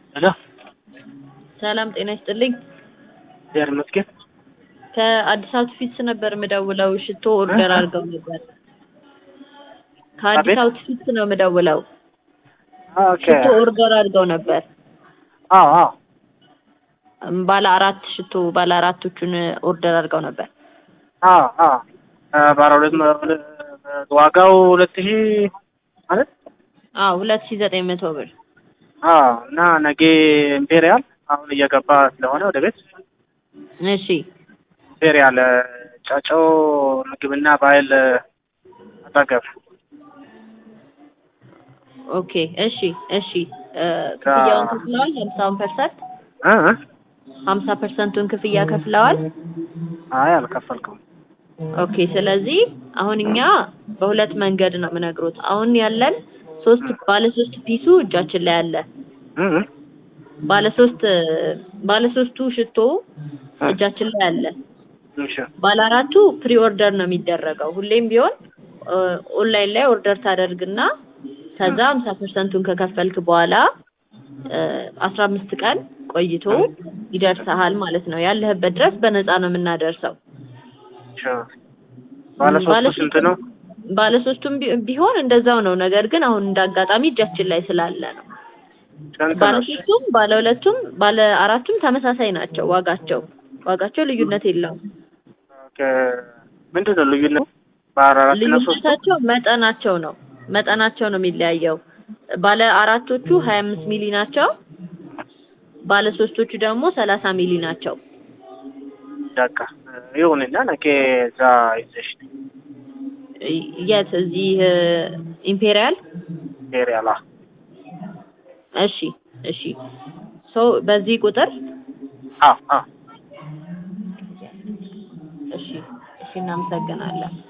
ሄሎ ሰላም ጤና ይስጥልኝ። እግዚአብሔር ይመስገን። ከአዲስ አውትፊትስ ነበር የምደውለው። ሽቶ ኦርደር አድርገው ነበር። ከአዲስ አቤት? አውትፊትስ ነው የምደውለው። ኦኬ ሽቶ ኦርደር አድርገው ነበር። አዎ አዎ እም፣ ባለ አራት ሽቶ ባለ አራቶቹን ኦርደር አድርገው ነበር። አዎ አዎ እ፣ ባለ ሁለት መ- ሁለ- ዋጋው ሁለት ሺህ ማለት አዎ ሁለት ሺህ ዘጠኝ መቶ ብር። አዎ እና ነገ ኢምፔሪያል አሁን እየገባ ስለሆነ ወደ ቤት እሺ ኢምፔሪያል እ፣ ጫጮ ምግብና ባህል እ፣ አጠገብ ኦኬ እሺ እሺ እ፣ ክፍያውን ከፍለዋል? ሀምሳውን ፐርሰንት እ እ? ሀምሳ ፐርሰንቱን ክፍያ ከፍለዋል? አይ አልከፈልኩም። ኦኬ ስለዚህ አሁን እኛ በሁለት መንገድ ነው የምነግሩት። አሁን ያለን ሶስት ባለ ሶስት ፒሱ እጃችን ላይ አለ። እ እ? ባለ ሶስት ባለ ሶስቱ ሽቶ እጃችን ላይ አለ። እሺ ባለ አራቱ ፕሪ ኦርደር ነው የሚደረገው። ሁሌም ቢሆን እ፣ ኦንላይን ላይ ኦርደር ታደርግና ከዛ ሀምሳ ፐርሰንቱን ከከፈልክ በኋላ አስራ አምስት ቀን ቆይቶ ይደርስሃል ማለት ነው። ያለህበት ድረስ በነፃ ነው የምናደርሰው። እሺ ባለ ሶስቱ ስንት ነው? ባለ ሶስቱም ቢ- ቢሆን እንደዛው ነው። ነገር ግን አሁን እንዳጋጣሚ እጃችን ላይ ስላለ ነው። ስንት ባለ ነው? ሶስቱም ባለ ሁለቱም ባለ አራቱም ተመሳሳይ ናቸው። ዋጋቸው ዋጋቸው ልዩነት የለውም። ኦኬ ምንድን ነው ልዩነት? ባለ አራት እና ሶስቱ ልዩነታቸው መጠናቸው ነው መጠናቸው ነው የሚለያየው። ባለ አራቶቹ ሀያ አምስት ሚሊ ናቸው። ባለ ሶስቶቹ ደግሞ ሰላሳ ሚሊ ናቸው። በቃ ይሁንና ነገ እዛ ይዘሽ ነይ። የት እዚህ እ፣ ኢምፔሪያል ኢምፔሪያል አዎ። እሺ እሺ ሶ በዚህ ቁጥር አዎ አዎ እሺ እሺ እናመሰግናለን።